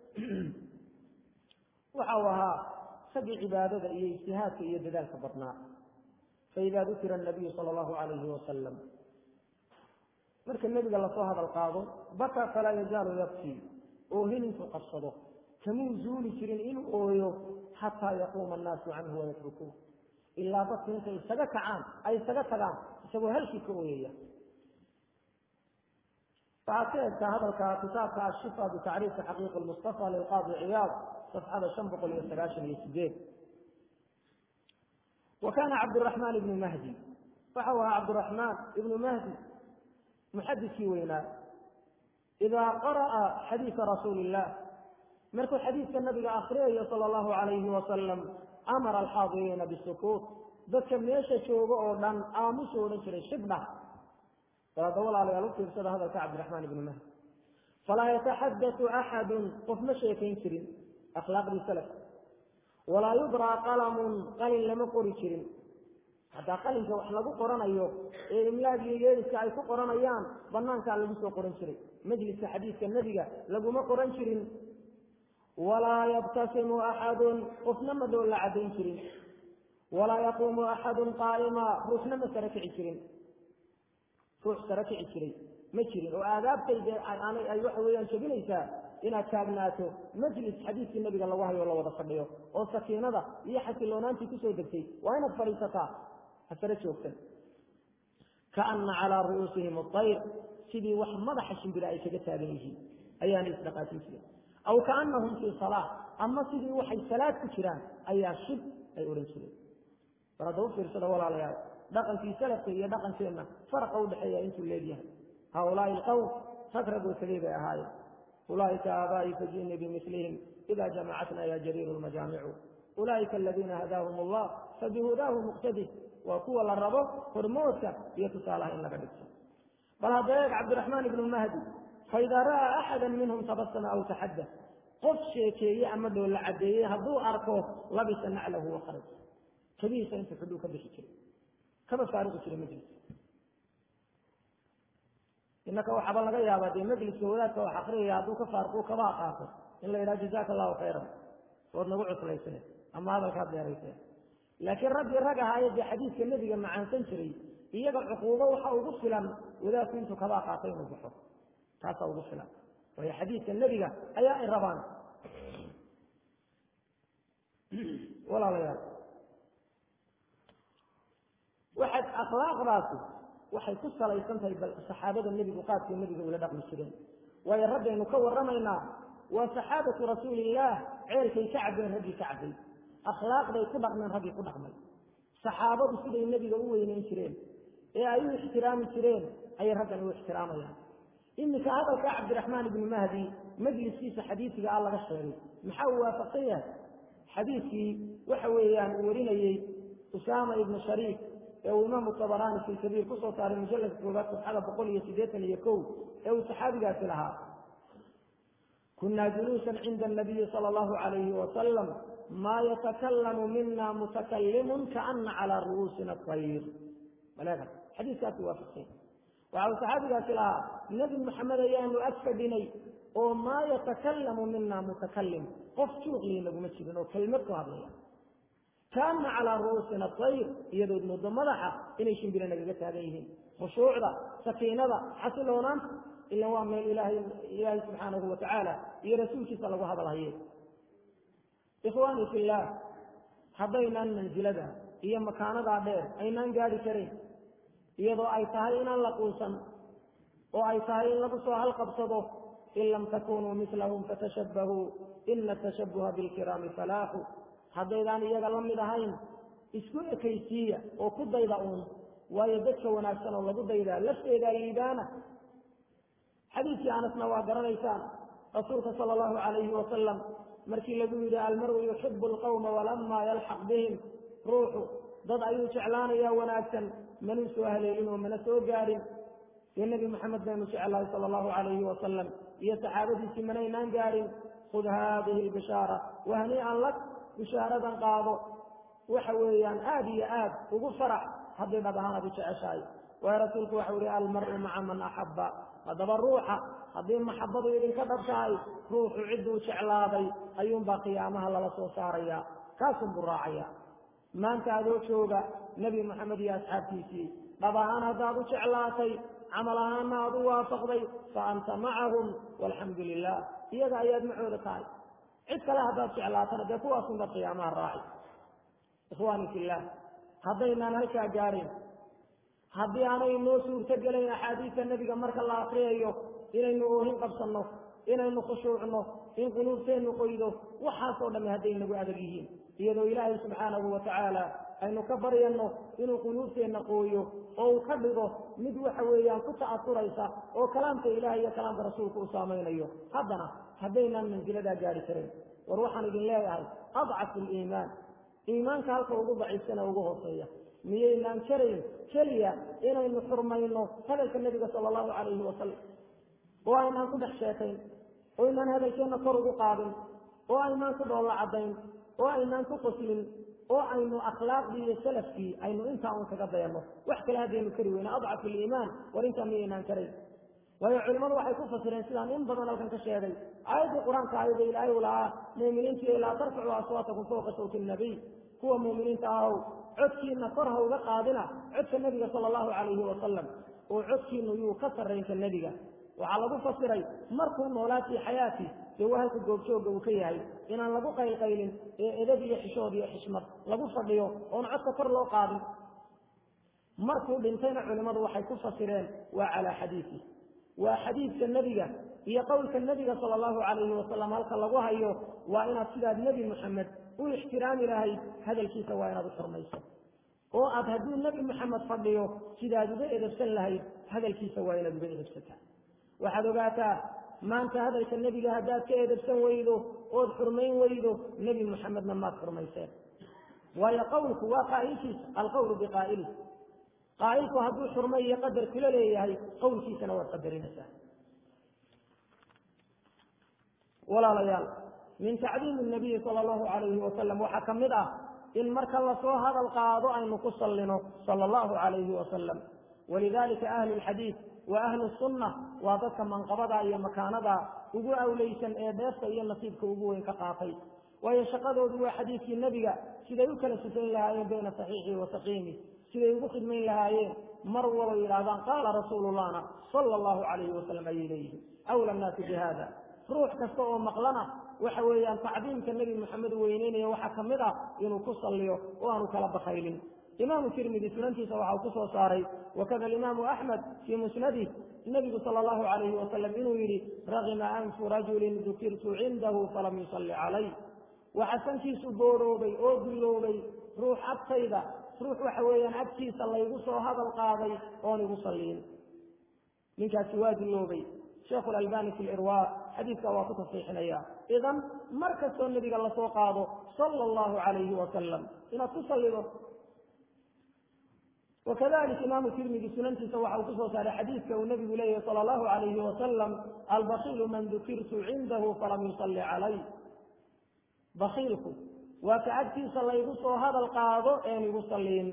waxa uu ahaa sagii cibaadada iyo ijtihaadka iyo dadaalka badnaa faida dukira anabiyu sala allahu calayhi wasalam marka nebiga lasoo hadal qaado baka falaa yazaalu yabkii oohin intuu qabsado kamuu zuuli jirin inuu ooyo xataa yaquuma annaasu canhu wayatrukuuh ilaa dadku intay isaga kacaan ay isaga tagaan isagoo halkii ka ooyaya waxaad ka egtaa hadalka kitaabka ashifa bitacriifi xaqiiqi lmustafa lilqaadi ciyaad safxada shan boqol iyo sagaashan iyo sideed wa kana cabdiraxmaan ibnu mahdi waxa u ahaa cabdiraxmaan ibnu mahdi muxadidkii weynaa idaa qara'a xadiisa rasuuli illah markuu xadiidka nabiga akriyayo sala allahu calayhi wasalam amara alxaadiriina bisukuut dadka meesha jooga oo dhan aamusu odhan jiray shibdha daada walaalayaal u fiirsada hadalka cabdiraxmaan ibnu mahdi falaa yataxadatu axadun qof ma sheekayn jirin akhlaaqdii salaf walaa yudraa qalamun qalin lama qori jirin haddaa qalinka wax lagu qoranayo ee imlaagii yeeriska ay ku qoranayaan banaankaa lagu soo qoran jiray majliska xadiidka nebiga laguma qoran jirin walaa yabtasimu axadun qofna ma dhool la caddayn jirin walaa yaquumu axadun qaa'ima ruuxna ma sara kici jirin ruux sara kici jiray ma jirin oo aadaabtayda ay waxa weeyaan jebinaysaa inaad taagnaato majlis xadiidkii nabiga lagu hayo la wada fadhiyo oo sakiinada iyo xasiloonaantii kusoo degtay waa inaad fadhiisataa ha sare joogsan kaana calaa ru'uusihim ayr sidii wax madaxa shimbira ay kaga taagan yihiin ayaana isdhaqaajin jirin aw kaanahum fii salaa ama sidii waxay salaad ku jiraan ayaa shib ay odhan jireen bal hadda u fiirsada walaalayaal dhaqankii salafka iyo dhaqankeenna faraqa udhexeeya intuu leegyahay haulaai alqowm rag rag wasagay bay ahaayeen ulaaika aabaa'i faji'nii bimislihim ida jamacatna ya jariiru lmajaamicu ulaaika aladiina hadaahum allah fabihudaahu muqtadi waa kuwa la rabo hormoodka iyo tusaalaha in laga dhigto bal hadda eeg cabdiraxmaan ibnu mahdi faidaa ra'aa axada minhum tabasama aw taxadda qof sheekeeye ama dhoolla caddeeyey hadduu arko labisa naclahu wakharaj kabihiisa intu xudhuu ka bixi jiray kaba faaruqi jiray majliska inaka waxaaba laga yaabaa dee majliska wadaadka wax akriyaya hadduu ka faaruqu kaba qaato in la yidhaha jazaaka allahu khayran ood nagu cuslayseen ama hadalkaad deerayseen laakiin raggii rag ahaaye dee xadiidka nebiga macaansan jiray iyaga cuquubo waxa ugu filan wadaadku intuu kabaa qaatay inuu baxo taasaa ugu filan waayo xadiidka nebiga ayaa ay rabaan walaalayaal waxaad akhlaaqdaasi waxay ku salaysan tahay bal saxaabada nebigu qaadkii nebiga ula dhaqmi jireen waayo raggaynu ka warramaynaa waa saxaabatu rasuulillaah ceelkay ka cabbeen raggii ka cabbay akhlaaqday ku dhaqmeen raggii ku dhaqmay saxaabadu siday nebiga u weyneyn jireen ee ay u ixtiraami jireen ayay raggan u ixtiraamayaan iminka hadalkaa cabdiraxmaan ibni mahdi majliskiisa xadiisiga ah laga sheegay maxaa uu waafaqsan yahay xadiiskii waxa weeyaan uu warinayey usaama ibnu shariik ee uu imaamu tabaraani fi kabiir kusoo saaray mujalladka koobaad sabxada boqol iyo siddeetan iyo kow ee uu saxaabigaasi lahaa kunaa juluusan cinda anabiyi sala allahu calayhi wasalam maa yatakalamu mina mutakalimun kaana calaa ru'uusina tayr malaga xadiiskaasi waafaqsan waxa uu saxaabigaasi lahaa nebi maxamed ayaanu ag fadhinay oo maa yatakalamu mina mutakalim qof juuqlii naguma jirin oo kelmad ku hadlaya kaana calaa ru'uusina tayr iyadood moodo madaxa inay shimbire nagaga taagan yihiin khushuucda sakiinada xasiloonaanta ila waa meel ilaahay ilaahay subxaanahu watacaala iyo rasuulkiisa lagu hadalhaye ikhwaani fillaah haddaynaan mansilada iyo makaanadaa dheer aynaan gaadhi karin iyadoo ay tahay inaan la quusan oo ay tahay in lagu soo halqabsado in lam takunuu mislahum fatashabbahuu ina tashabbuha bilkiraami falaaxu haddaydaan iyaga la mid ahayn isku ekaysiiya oo ku dayda uun waayo dadka wanaagsan oo lagu daydaa lafteedaa liibaana xadiidkii anasna waa garanaysaan rasuulka sala allahu calayhi wasalam markii lagu yidhi almaru yuxibu alqawma walamaa yalxaq bihim ruuxu dad ayuu jeclaanayaa wanaagsan manuu soo haleelin oo mana soo gaadhin dee nebi maxamed baynu jeclahay sala allahu calayhi wasalam iyo saxaabadiisii manaynaan gaadhin khud haadihi albishaara wahnii'an lak bishaaradan qaado waxa weeyaan aada iyo aad ugu farax haddii dhab ahaan aad u jeceshahay waayo rasuulku waxau ihi almaru maca man axabba haddaba ruuxa haddii maxabadu idinka dhab tahay ruuxu cidduu jeclaaday ayuunbaa qiyaamaha lala soo saaraya kaasunbuu raacaya maanta adoo jooga nebi maxamed iyo asxaabtiisii dhab ahaan haddaad u jeclaatay camal ahaana aad u waafaqday fa anta macahum walxamdu lilah iyaga ayaad macooda tahay cid kale haddaad jeclaatana dee kuwaasunbaad qiyaamaha raaci ikhwaani fillaah haddaynaan halkaa gaadhin haddii aanay noo suurto gelayn axaadiista nebiga marka la akriyayo inaynu oohin qabsanno inaynu khushuucno in quluubteennu qoydo waxaasoo dhamme hadday nagu adag yihiin iyadoo ilaahay subxaanahu wa tacaala aynu ka baryanno inuu quluubteenna qooyo oo uu ka dhigo mid waxa weeyaan ku ta'asuraysa oo kalaamka ilaah iyo kalaamka rasuulka u saamaynayo haddana haddaynaan mansiladaa gaadhi karin war waxaan idin leeyahay adcafu liimaan iimaanka halka ugu daciifsana ugu hooseeya miyaynaan karayn keliya inaynu xurmayno hadalka nebiga sala allahu calayhi wasalam oo aynaan ku dhex sheekayn oo aynaan hadalkeenna kor ugu qaadin oo aynaan ku dhoolla caddayn oo aynaan ku qoslin oo aynu akhlaaqdii iyo salafkii aynu intaa un kaga dayanno wax kale haddaynu kari weyna adcafu liimaan war intaa miyaynaan karayn waayo culimmadu waxay ku fasireen sidaan in badan halkan ka sheegay aayaddii qur-aanka ayada ilaahay u lahaa muuminiintii laa tarfacu aswaatakum fawqa sawti nabiy kuwa muuminiinta ahow codkiina kor ha uga qaadina codka nebiga sala allahu calayhi wasalam oo codkiinu yuu ka sarraynka nebiga waxaa lagu fasiray markuu noolaa fii xayaati dee waa halka goobjoogga uu ka yahay inaan lagu qaylqaylin ee edab iyo xishood iyo xishmad lagu fadhiyo oon codka kor loo qaadin markuu dhintayna culimmadu waxay ku fasireen waa calaa xadiisi waa xadiidka nebiga iyo qowlka nebiga sala allahu calayhi wasalam halka lagu hayo waa inaad sidaad nebi moxamed u ixtiraami lahayd hadalkiisa waa inaad u xurmayso oo aad hadduu nebi moxamed fadhiyo sidaad uga edabsan lahayd hadalkiisa waa inaad uga edabsataa waxaad ogaataa maanta hadalka nebiga haddaad ka edabsan weydo ood xurmayn weydo nebi moxamedna maad xurmayseen waayo qowlku waa qaa'ilkiisa alqowlu biqaa'ili qaa'ilku hadduu xurmo iyo qadar kula leeyahay qowlkiisana waad qadarinaysaa walaalayaal min tacdiimi nabiyi sala allahu calayhi wasalam waxaa ka mid ah in marka lasoo hadal qaado aynu ku sallino sala allahu calayhi wasalam walidalika ahlu lxadiid wa ahlu sunna waa dadka manqabada iyo makaanada ugu awleysan ee dheefta iyo nasiibka ugu weyn ka qaatay waayo shaqadoodu waa xadiidkii nebiga siday u kala sifayn lahaayeen bayna saxiixi wa saqiimi siday ugu khidmayn lahaayeen mar waba yidhahdaan qaala rasuulullahna sala allahu calayhi wasalam ayay leeyihin awla nnaasi bi hada ruux kasta oo maqlana waxa weeyaan tacdiimka nebi moxamed weyneynaya waxaa ka mid ah inuu ku salliyo oo aanu kala bakaylin imaamu tirmidi sunantiisa waxa uu ku soo saaray wakada alimaamu axmed fii musnadih nebigu sala allahu calayhi wasalam inuu yidhi ragima anfu rajulin dukirtu cindahu falam yusalli calay waxa sankiisu booroobay oo dulloobay ruux agtayda ruux waxa weeyaan agtiisa laygu soo hadal qaaday oon igu salliin ninkaasi waa dulloobay sheekhu lalbani fi lirwa xadiidka waa ku tasxiixinaya idan mar kastoo nebiga lasoo qaado sala allahu calayhi wasalam inaad ku sallido wakadalik imaamu tirmidi sunantiisa waxa uu kusoo saaray xadiidka uu nebigu leeyahy sala allahu calayhi wasalam albakiilu man dukirtu cindahu falam yusalli calay bakiilku waa ka agtiisa laygu soo hadal qaado een igu salliin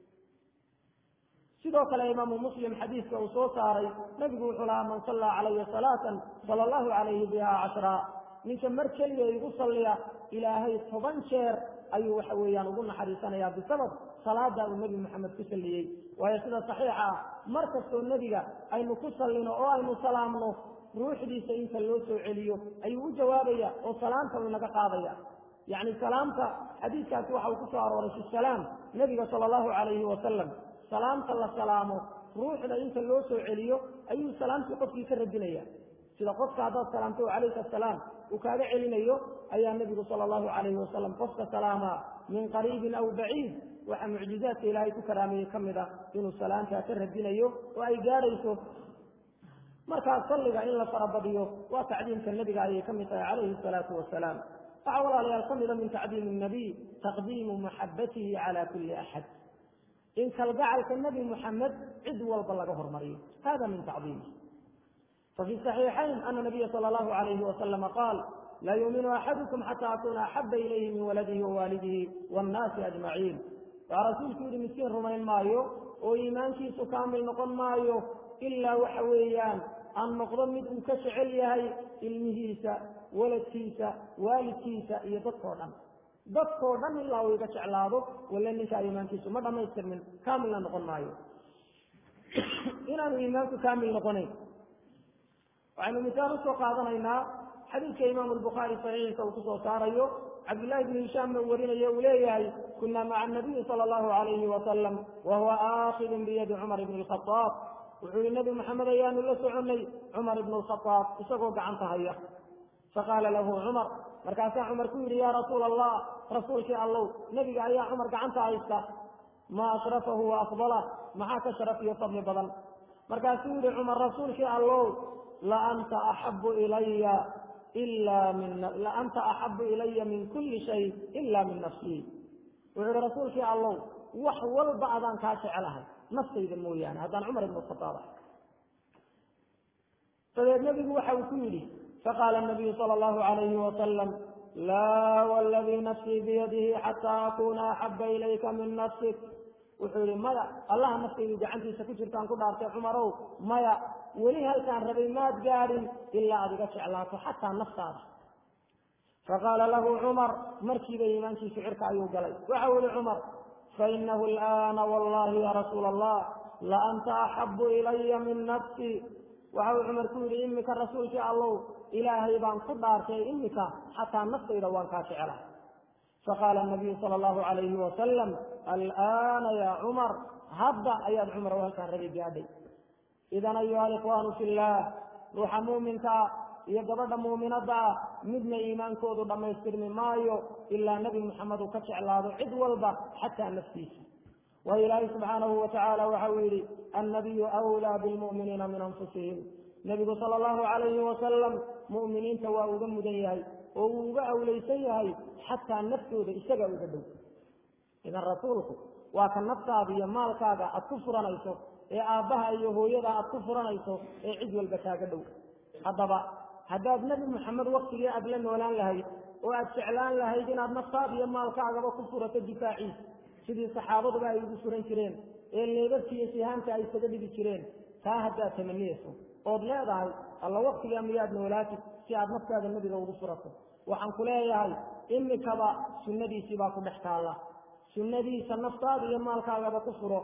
sidoo kale imaamu muslim xadiidka uu soo saaray nebigu wuxuu lahaa man sallaa calaya salaatan sala allahu calayhi biha cashraa ninka mar keliya igu salliya ilaahay toban jeer ayuu waxa weeyaan ugu naxariisanayaa bisabab salaada uu nebi moxamed ku salliyey waayo sida saxiixa ah mar kastoo nebiga aynu ku sallino oo aynu salaamno ruuxdiisa inta loo soo celiyo ayuu u jawaabaya oo salaamta uu naga qaadaya yacni salaamta xadiidkaasi waxa uu ku soo arooray fi salaam nebiga sala allahu calayhi wasalam salaamta la salaamo ruuxda inta loo soo celiyo ayuu salaamtii qofkii ka radinaya sida qofka haddaad salaamto calayka asalaam uu kaaga celinayo ayaa nebigu sala allahu calayhi wasalam qofka salaamaa min qariibin aw baciid waxaa mucjizaadka ilaahay ku karaameeyey ka mid ah inuu salaamtaa ka radinayo oo ay gaadhayso markaa salliga in la farabadiyo waa tacdiimka nebiga ayay ka mid tahay calayhi asalaatu wasalaam waxaa walaalayaal ka mida min tacdiimi nabiy taqdiimu maxabatihi cala kulli axad in kalgacalka nebi muxamed cid walba laga hormariyo hada min tacdiimi fafi صaxiixayn ana nabiya sala allahu alayhi wasalama qaal laa yuuminu axadukum xata akuna axaba ilayhi min waladihi wawaalidihi waannaasi ajmaciin waa rasuulku yidhi miskiin rumayn maayo oo iimaankiisu kaamil noqon maayo ilaa waxa weeyaan aan noqdo mid uu ka jecel yahay ilmihiisa waladkiisa waalidkiisa iyo dadkao dhan dadkoo dhan ilaa uu iga jeclaado wale ninkaa iimaankiisu ma dhamaystirmin kaamilna noqon maayo inaanu iimaanku kaamil noqonayn waxaynu misaal usoo qaadanaynaa xadiidka imaamu lbukhaari saxiixiisa uu kusoo saarayo cabdullahi bnu hishaamna uu warinayo uu leeyahay kuna maca anabiyi sala allahu alayhi wasalam wa huwa aakidun biyadi cumar ibni lkhadaab wuxuu yihi nebi maxamed ayaanu la soconnay cumar ibnu lkhadaab isagoo gacanta haya faqaala lahu cumar markaasaa cumar ku yidhi yaa rasuula allah rasuulkii allow nebiga ayaa cumar gacanta haysta maa ashrafahu wa afdalah maxaa ka sharaf iyo fadli badan markaasuu yihi cumar rasuulkii allow laanta axabu ilaya ila min laanta axabu ilaya min kulli shay ila min nafsii wuxuu yihi rasuulkii allow wax walba adaan kaa jecelahay naftayda mooyaane haddaan cumar ibnu khadaab ahay dabeed nebigu waxa uu ku yidhi faqaala nabiyu sala allahu alayhi wasalam laa waladii nafsii biyadihi xataa akuna axaba ilayka min nafsik wuxuu yihi maya allaha naftaydu gacantiisa ku jirtaan ku dhaartay cumarow maya weli halkaan rabay maad gaadhin ilaa aad iga jeclaato xataa naftaada faqaala lahu cumar markiiba iimaankiisu cirka ayuu galay waxau yihi cumar fainahu alaana wallahi ya rasuula allah la anta axabu ilaya min nafsi waxa uu cumar ku yidhi imika rasuulkii allow ilaahay baan ku dhaartay imika xataa naftayda waan kaa jecelahay faqaala nabiyu sala allahu alayhi wasalam alaana ya cumar hadda ayaad cumar halkaan rabay gaadhay idan ayuha alikhwaanu fi llah ruuxa muuminkaa iyo gabadha muuminadda ah midna iimaankoodu dhammaystirmi maayo ilaa nebi maxamed uu ka jeclaado cid walba xataa naftiisa waayo ilaahay subxaanahu watacaala waxa uu yidhi annabiyu awlaa bilmu'miniina min anfusihim nebigu sala allahu calayhi wasalam mu'miniinta waa uga mudan yahay oo uu uga awlaysan yahay xataa naftooda isaga uga dhow idan rasuulku waa ka naftaada iyo maalkaaga aad ku furanayso ee aabbaha iyo hooyada aad ku furanayso ee cid walba kaaga dhow haddaba haddaad nebi maxamed waktigii aad la noolaan lahayd oo aad jeclaan lahayd inaad naftaada iyo maalkaagaba ku furato difaaciisa sidii saxaabaduba ay ugu furan jireen ee leebabkiiyo sihaamka ay isaga dhigi jireen taa haddaad tamaniyeyso ood leedahay alla waktigaa miyaad noolaatid si aad naftaada nebiga ugu furato waxaan ku leeyahay imikaba sunnadiisii baa ku dhex taalla sunnadiisa naftaada iyo maalkaagaba ku furo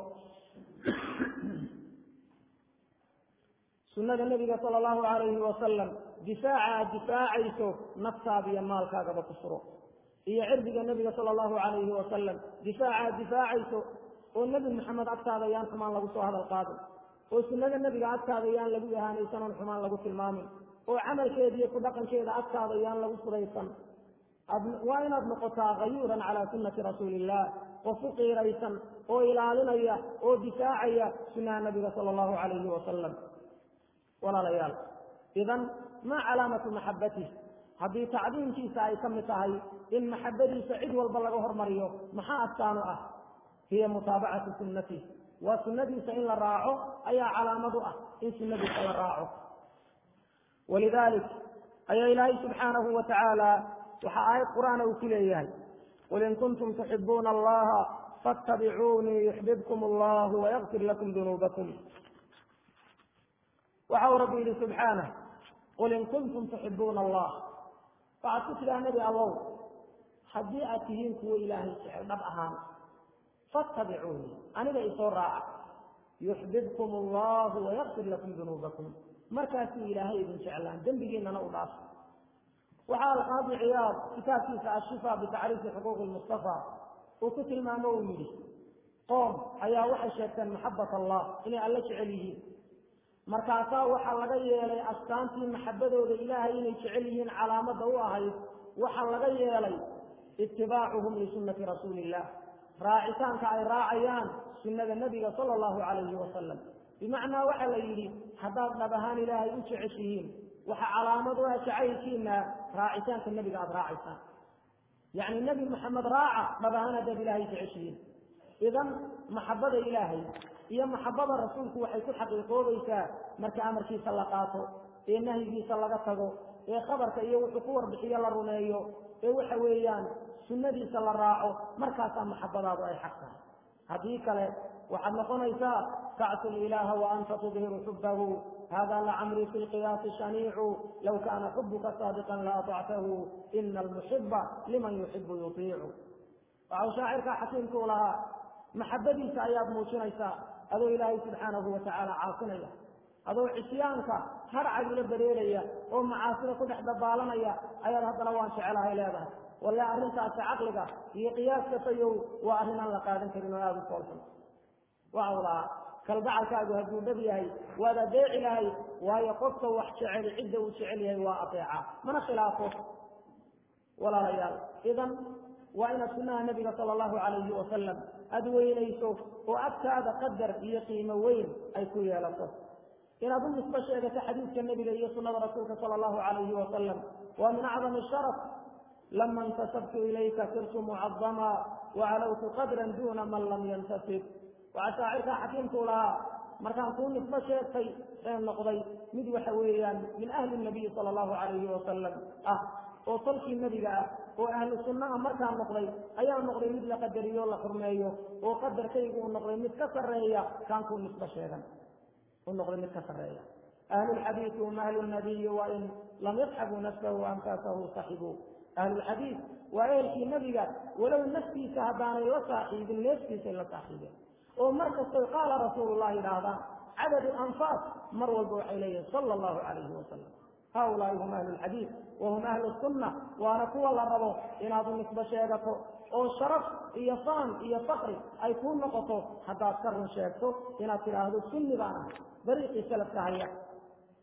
sunnada nebiga sala allahu calayhi wasalam difaaca aad difaacayso naftaada iyo maalkaagaba ku furo iyo cirdiga nebiga sala allahu calayhi wasalam difaaca aad difaacayso oo nebi maxamed agtaada yaan xumaan lagu soo hadal qaadin oo sunnada nebiga agtaada yaan lagu ihaanaysan oon xumaan lagu tilmaamin oo camalkeeda iyo ku dhaqankeeda agtaada yaan lagu furaysan waa inaad noqotaa hayuuran calaa sunnati rasuuli illah qof u qiiraysan oo ilaalinaya oo difaacaya sunnaha nabiga sala allahu calayhi wasalam walaalayaal idan maa calaamatu maxabatih haddii tacdiimkiisa ay ka mid tahay in maxabadiisa cid walba laga hormariyo maxaa astaanu ah hiya mutaabacatu sunnatih waa sunnadiisa in la raaco ayaa calaamad u ah in sunnadiisa la raaco walidalik ayaa ilaahay subxaanahu wa tacaala waxaa aayad qur'aana uu ku leeyahay qul in kuntum tuxibuuna allaha fattabicuunii yuxbibkum allahu wayakfir lakum dunuubakum waxa uu rabbi yidhi subxaanah qul in kuntum tuxibuuna allah waxaad ku tidhaha nebi allow haddii aad tihiin kuwo ilaahay jecel dhab ahaan fattabicuunii aniga isoo raaca yuxbibkum allahu wayakfir lakum dunuubakum markaasuu ilaahay idin jeclaan dembigiinana u dhaaf waxaa alqaadi ciyaad kitaabkiisa ashifa bitacriifi xuquuqi lmustafa uu ku tilmaamo uu yidhi qoom ayaa waxay sheegteen maxabat allah inay alla jecel yihiin markaasaa waxaa laga yeelay astaantii maxabadooda ilaahay inay jecel yihiin calaamada u ahayd waxaa laga yeelay itibaacuhum lisunnati rasuuli illah raacitaanka ay raacayaan sunnada nebiga sala allahu calayhi wasalam bimacnaa waxaa la yidhi haddaad dhab ahaan ilaahay u jeceshihiin waxa calaamad u ah jacaylkiina raacitaanka nebiga aada raacaysaan yacni nebi maxamed raaca dhab ahaan haddaad ilaahay jeceshihiin idan maxabada ilaahay iyo maxabada rasuulku waxay ku xaqiiqoobaysaa marka amarkiisa la qaato ee nahyigiisa laga tago ee khabarka iyo wuxuu ku warbixiyo la rumeeyo ee waxa weeyaan sunnadiisa la raaco markaasaa maxabadaadu ay xaq tahay haddii kale waxaad noqonaysaa tacsu ilaaha wa anta tudhiru xubbahu hada lacamri fi lqiyaasi shaniicu low kaana xubuka saadiqan la aطactahu ina almuxiba liman yuxibu yutiicu waxau shaacirka xakiimkuu lahaa maxabadiisa ayaad muujinaysaa adoo ilaahay subxaanahu watacaala caasinaya adoo cisyaanka harcagula dareeraya oo macaasida ku dhex dabaalanaya ayaad haddana waan jecelahay leedahay walle arrintaasi caqliga iyo qiyaaska fayow waa arrin aan la qaadan karin oo aada u foolxun waxau lahaa kalgacalkaagu hadduu dhab yahay waad adeeci lahay waayo qofka wax jecel cidda uu jecel yahay waa adeeca mana khilaafo walaalayaal idan waa inaad sunnaha nabiga sala allahu calayhi wasalam aada weynayso oo agtaada qadar iyo qiimo weyn ay ku yeelato inaad u nisbo sheegato xadiidka nebiga iyo sunnada rasuulka sala allahu calayhi wasalam waa min acdami sharaf lama intasabtu ilayka sirtu mucadama wacalawtu qadran duna man lam yantasib waxaa shaacirkaa xakiimkuu lahaa markaan kuu nisbo sheegtay ee noqday mid waxa weeyaan min ahli nabiyi sala allahu calayhi wasalam ah oo tolkii nebiga ah oo ahlu sunnaha markaa noqday ayaa noqday mid la qadariyo o la xurmeeyo oo qadarkaygu uu noqday mid ka sarreeya kaan kuu nisbo sheegan u noqday mid ka sarreeya ahlulxadiidi hum ahlu nabiyi wain lam yasxabuu nafsahu anfaasahu saxibuu ahlulxadiid waa ehelkii nebiga walow naftiisa haddaanay la saaxiibin neeftiisay la saaxiibeen oo mar kastoy qaala rasuulullah yidhaahdaan cadadu anfaas mar walba waxay leeyihin sala allahu calayhi wasalam haulaai hum ahlu lxadiid wahum ahlu sunna waana kuwa la rabo inaad u nisbo sheegato oo sharaf iyo faan iyo fakri ay kuu noqoto haddaad ka run sheegto inaad tidhaahdo sunni baan ahay dariiqii salafka haya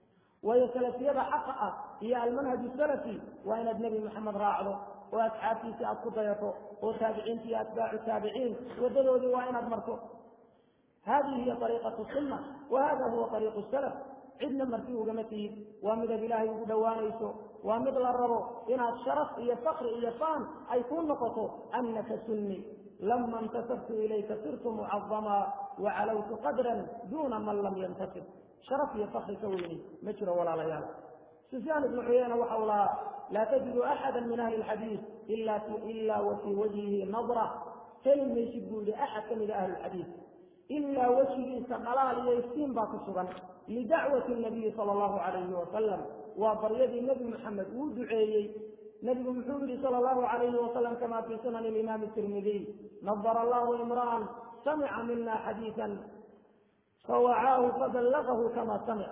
waayo salafiyada xaqa ah iyo almanhaju salafi waa inaad nebi maxamed raacdo oo asxaabtiisii aad ku dayato oo taabiciinta iyo atbaacu taabiciin wadadoodii waa inaad marto hadihi hiya ariiqatu sunna wa hada huwa ariiqu salaf cidna marti ugama tihid waa midad ilaahay ugu dhowaanayso waa mid la rabo inaad sharaf iyo fakri iyo faan ay kuu noqoto anaka sunni lama intasabtu ilayka sirtu mucadamaa wacalawtu qadran duuna man lam yantasib sharaf iyo fakri ka weyni ma jiro walaalayaal sufyaan ibnu cuyeyna waxa uu lahaa laa tajidu axada min ahli lxadiid ila wa fii wajhihi nadra heli maysid buu yihi axad ka mida ahli lxadiid ilaa wejigiisa dhalaal iyo iftiin baa ku sugan lidacwati nabiyi sala allahu calayhi wasalam waa baryadii nebi maxamed uu duceeyey nebigu muxuu yihi sala allahu calayhi wasalam kama fii sunani imaami tirmidiy nadara allahu imra'an samica mina xadiisan fawacaahu faballagahu kama samic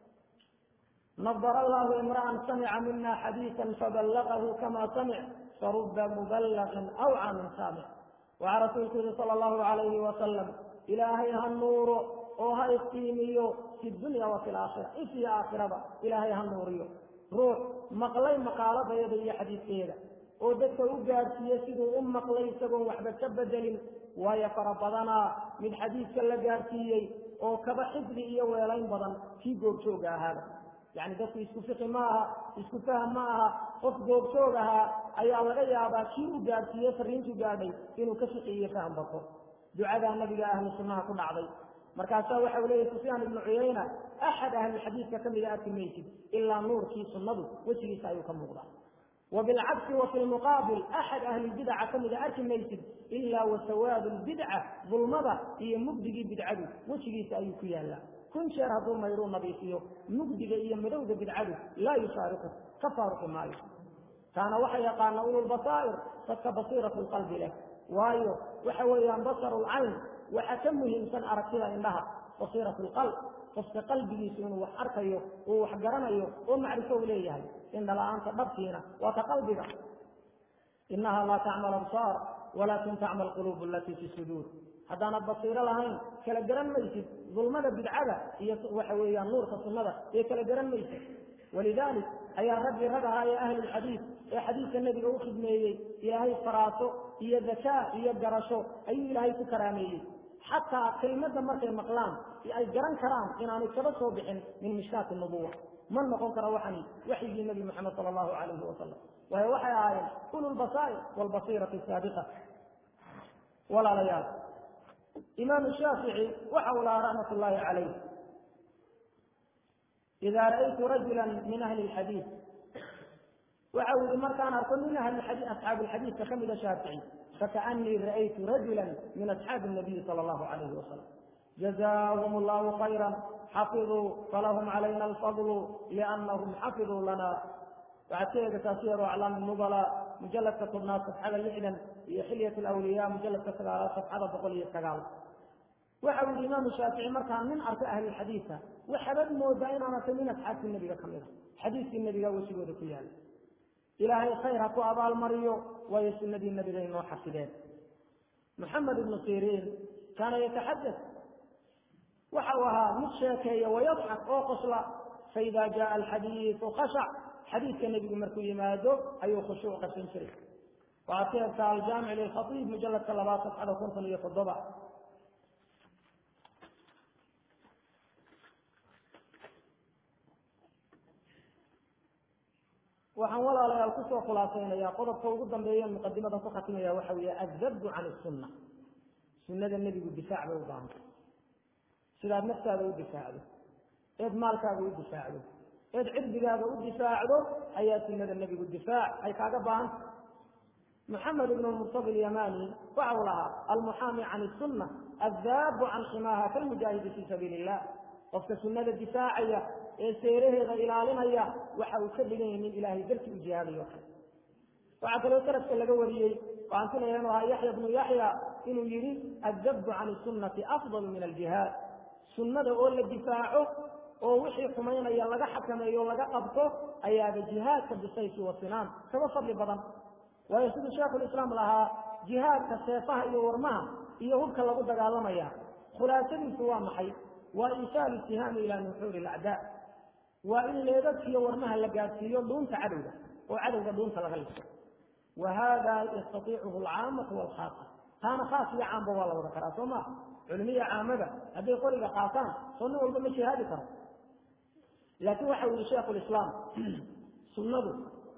nadara allahu imra'an samica mina xadiisan faballagahu kama samic faruba muballagin awca min saamic waxaa rasuulku yihi sala allahu calayhi wasalam ilaahay ha nuuro oo ha iftiimiyo fi dunya wa fi laakhira ifyo aakhiraba ilaahay ha nuuriyo ruux maqlay maqaaladayada iyo xadiidkeeda oo dadka u gaadhsiiye siduu u maqlay isagoon waxba ka bedelin waayo fara badanaa mid xadiidka la gaadhsiiyey oo kaba xifdi iyo weelayn badan kii goobjooga ahaaba yacni dadku isku fiqi ma aha isku faham ma aha qof goobjoog ahaa ayaa laga yaabaa kii u gaadhsiiye fariintu gaadhay inuu ka fiqi iyo faham bato ducadaa nabiga ahlu sunnaha ku dhacday markaasaa waxa u leeyahy sufyaan ibnu cuyayna axad ahlilxadiidka ka mida arki maysid ilaa nuurkii sunnadu wejigiisa ayuu ka muuqdaa wa bilcagsi wa fi lmuqaabil axad ahlilbidaca ka mida arki maysid ilaa wa sawaadu lbidca dulmada iyo mugdigii bidcadu wejigiisa ayuu ku yaallaa kun jeer hadduu mayruu nadiifiyo mugdiga iyo madowda bidcadu laa yufaariqu ka faaruqi maayo taana waxa yaqaana ululbasaa'ir dadka basiiratu lqalbi leh waayo waxa weeyaan basaru lcayn waxa ka muhiimsan aragtida indhaha basiirat lqalb qofka qalbigiisu inuu wax arkayo uu wax garanayo oo macrifo u leeyahay indhala-aanta dhabtiina waa ka qalbiga inaha laa tacmal absaar walaakin tacmal quluub alatii fi suduur haddaanad basiiro lahayn kala garan maysid dulmada bidcada iyo waxa weeyaan nuurka sunnada ee kala garan maysid walidalik ayaa raggii rag ahaa ee ahli lxadiid ee xadiidka nebiga u khidmeeyey ilaahay faraaso iyo dakaa iyo garasho ayuu ilaahay ku karaameeyey xataa kelmadda markay maqlaan ay garan karaan inaanay kaba soo bixin min mishkaati nubuwa ma noqon karo waxani waxyigii nebi moxamed sala allahu calayhi wasalam waayo waxay ahaayeen ulu lbasaa'ir waalbasiirati saabiqa walaalayaal imaamu shaafici waxa uu lahaa raxmat ullaahi calayh ida ra'aytu rajula min ahli lxadiid waxa uu yihi markaan arko min ahli asxaabi lxadiidka ka mida shaafici fakaanii ra'aytu rajula min asxaabi nabiyi sala allahu calayhi wasalam jazaahum allahu khayra xafiduu falahum calayna alfadlu liannahum xafiduu lana waxaad ka eegataa siyaru aclaami nubala mujaladka tobnaad safxada lixdan iyo xilyat lawliya mujaladka sagaalaad safxada boqol iyo sagaal waxa uu yihi imaamu shaafici markaan nin arko ahlilxadiidka waxaabad moodaa inaan arkay min asxaabtii nebiga ka mid a xadiiskii nebiga wejigooda ku yaala ilaahay khayr ha ku abaalmariyo waayo sunadii nebiga inoo xafideen maxamed ibnu siriin kaana yataxadad waxa uu ahaa mid sheekeeya wayadxak oo qosla faida jaa alxadiidu khashac xadiidka nebigu markuu yimaado ayuu khushuuc qasan jiray waxaad ka egtaa aljaamic lilkhaiib mujaladka labaad safxada konton iyo toddoba waxaan walaalayaal kusoo khulaasaynayaa qodobka ugu dambeeya muqadimada ku khatimaya waxa weeye addabdu can isunna sunnada nebigu difaac bay u baahantay sidaad naftaada u difaacdo eed maalkaaga u difaacdo eed cirdigaaga u difaacdo ayaa sunnada nebigu difaac ay kaaga baahantay maxamed ibn murtadi yamani waxa uu lahaa almuxaami can isunna addaabu can ximaaha kalmujaahidi fii sabiili illah qofka sunnada difaacaya ee seeraheeda ilaalinaya waxa uu ka dhigan yahay nin ilaahay dartii u jihaadayo kale waxaa kaloo salafka laga wariyey waxaan filaya inuu ahaa yaxya bnu yaxya inuu yihi addabbu can sunnati afdalu min aljihaad sunnada oo la difaaco oo wixii xumaynaya laga xakameeyo laga qabto ayaaba jihaadka bisayfi wa sinaan kaba fadli badan waayo siduu sheekhulislaam lahaa jihaadka seefaha iyo warmaha iyo hubka lagu dagaalamaya khulaasadiisu waa maxay waa isaalu sihaami ilaa nuxuuri lacdaa waa in leedadkiiyo warmaha la gaadsiiyo dhuunta cadowga oo cadowga dhuunta laga liso wa hada yastaiicuhu alcaamatu walkhaasa taana khaas iyo caamba waa la wada karaa soo maa culimiya caamada hadday qoriga qaataan soo nin walba ma jihaadi karo laakiin waxa u yihi sheikhu lislaam sunnadu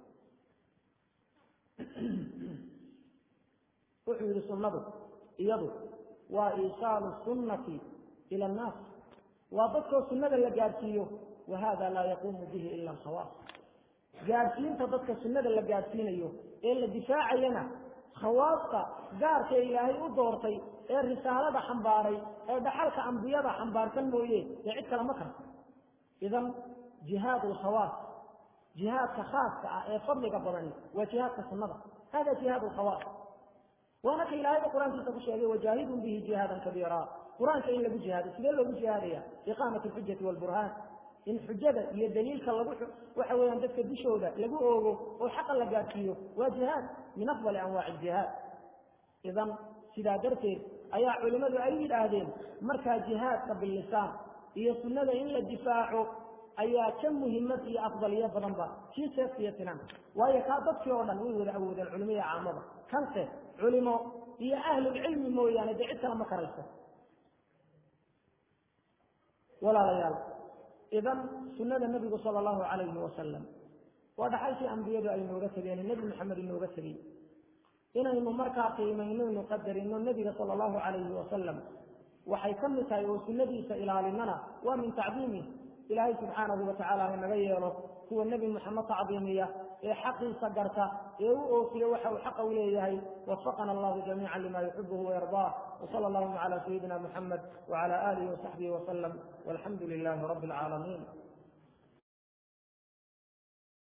wuxuu yihi sunnadu iyadu waa iisaalu sunnati ila annaas waa dadkoo sunnada la gaadhsiiyo wa hada laa yaquumu bihi ila alkhawaas gaadhsiinta dadka sunnada la gaadhsiinayo ee la difaacayana khawaasta gaarka ilaahay u doortay ee risaalada xambaaray ee dhaxalka ambiyada xambaarsan mooye dee cid kale ma karto idan jihaad alkhawaas jihaadka khaaska ah ee fadliga badani waa jihaadka sunnada hada jihaad alkhawaas waana ka ilaahayba qur-aankiisa ku sheegay wajaahidun bihi jihaadan kabiira qur-aanka in lagu jihaado sidee loogu jihaadaya iqaamat alxujati walburhaan in xujada iyo daliilka lagu waxa weeyaan dadka dushooda lagu oogo oo xaqa la gaadhsiiyo waa jihaad min afdali anwaaci jihaad idan sidaa darteed ayaa culimmadu ay yidhaahdeen markaa jihaadka billisaan iyo sunnada in la difaaco ayaa ka muhimad iyo afdaliyo badanba kii seefta iyo sinanka waayo kaa dadkii oo dhan way wada awoodeen culimiya caamada kanse culimo iyo ahlulcilmi mooyaane dee cid kale ma karayso walaalayaal idan sunada nebigu sala allahu calayhi wasalam waa dhaxalkii ambiyadu ay nooga tegeen nebi maxamed inooga tegey inaynu markaa qiimaynaynu qadarino nebiga sala allahu calayhi wasalam waxay ka mid tahay oo sunnadiisa ilaalinana waa min tacdiimih ilaahay subxaanahu watacaala ha naga yeelo kuwa nebi moxamed tacdiimiya ee xaqiisa garta ee u oofiya waxa uu xaqa u leeyahay wafaqana allahu jamiica lima yuxibuhu wayardaa wsala allahuma cala sayidina muxamed wcala alihi wasaxbihi wasalam walxamdu lilahi rabi alcaalamiin